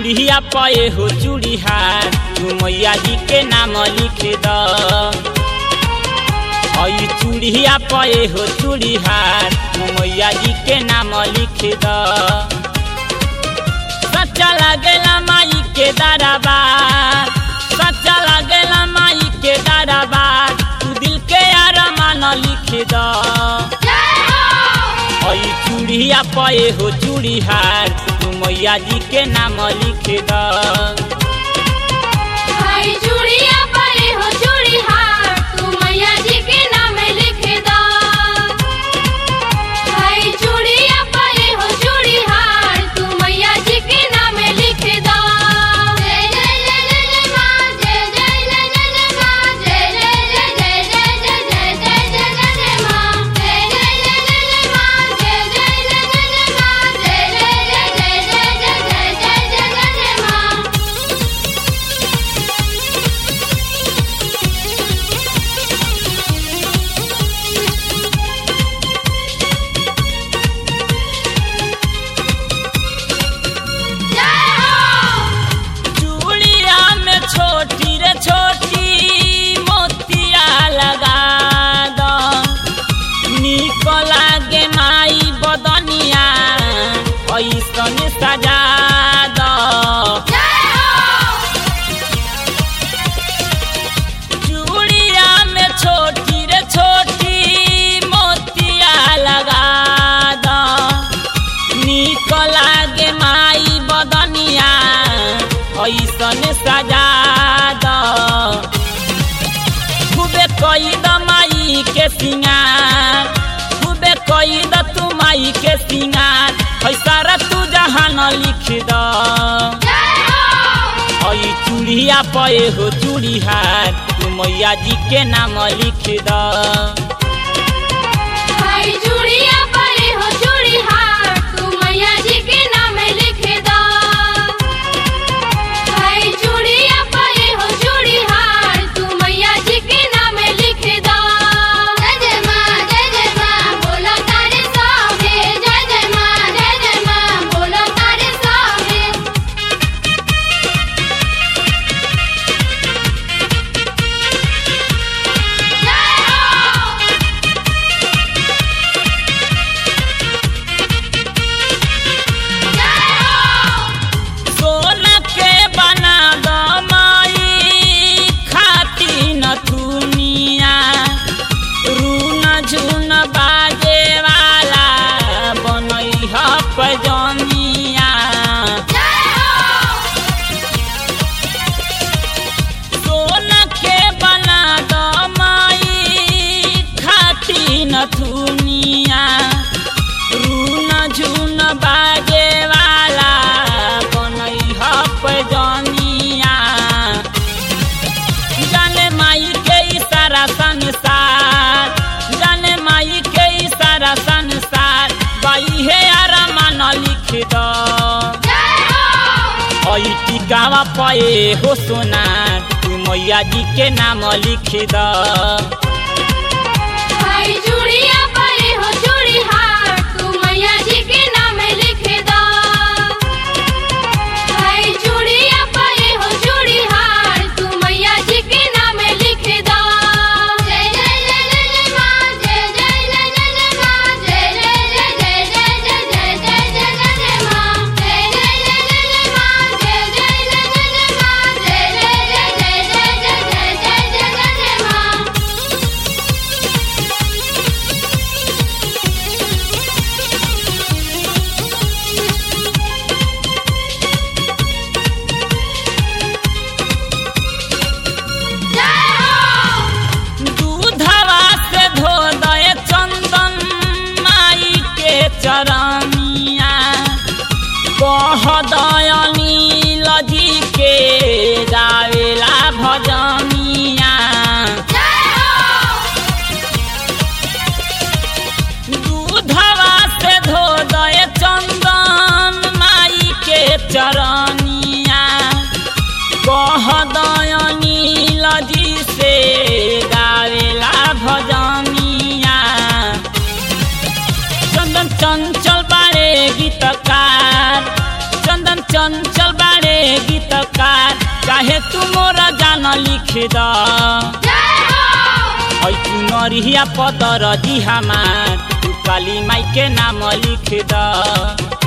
चूड़िया पे हो चूड़िहार तू मैया जी के नाम लिख द हई चूड़िया पे हो चूड़िहार तू मैया जी के नाम लिख द सच्चा लागेला माई के दरबार सच्चा लागेला माई के दरबार तू दिल के अरमान लिख द हई चूड़िया पे हो चूड़िहार तू मैया जी के नाम लिख द भाई चूड़िया परे हो चूड़ी हार तू मैया जी के नाम लिख दो भाई चूड़िया परे हो चूड़ी हार तू मैया जी के नाम लिख दो जय जय जय जय जय माँ जय जय जय जय जय माँ जय जय जय जय जय जय जय जय जय जय जय माँ जय जय जय जय जय माँ जय जय जय जय जय माँ जय जय जय जय जय जय जय जय जय जय माँ जय हो चूड़िया में छोटी रे छोटी मोतिया लगा दो निक लागे माई बदनिया ऐसन सजा दो चूड़िया में छोटी रे छोटी मोतिया लगा दो निक लागे माई बदनिया ऐसन सजा द खूबे कई द माई के सिंगार खूबे कई द तू माई के सिंगार है सारा तू जहान लिख द हई चूड़िया पे हो चूड़िहार तू मैया जी के नाम लिख द भाई चूड़िया परे हो चूड़ी हार तू मैया जी के नाम लिख दो भाई चूड़िया परे हो चूड़ी हार तू मैया जी के नाम लिख दो जय जय माँ जय जय माँ बोलो तारे सौगे जय जय माँ जय जय माँ बोलो तारे सौगे जय हो जय हो सोना के बना दो माई खाती न दुनिया रून झुन बाजे वाला बनई ह पजनिया सोना के बना दो माई खाती न दुनिया रून झुन बाजे वाला बनई ह पजनिया जाने माई के इशारा संसार जाने माई के इशारा संसार बाई हे अरमान लिख दो हई टिकावा पे हो सोना तू मैया जी के नाम लिख द भाई चूड़िया परे हो चूड़ी हार तू मैया जी के नाम लिख दो भाई चूड़िया परे हो चूड़ी हार तू मैया जी के नाम लिख दो जय जय जय जय जय माँ जय जय जय जय जय माँ जय जय जय जय जय जय जय जय जय जय जय माँ जय जय जय जय जय माँ जय जय जय जय जय माँ जय जय जय जय जय जय जय जय जय जय माँ जय हो दूधवा से धो दे चंदन माई के चरनिया कह दयनी लजी के गावेला भजनिया दूधवा से धो दे चंदन माई के चरनिया कह दयनी लजी से गावेला भजनिया चंदन चंचल बारे गीतकार चंदन चंचल बारे गीतकार चाहे तू मोरा जान लिख द जय हो ऐ तू नरिया पदर जी हमार तू काली माई के नाम लिख द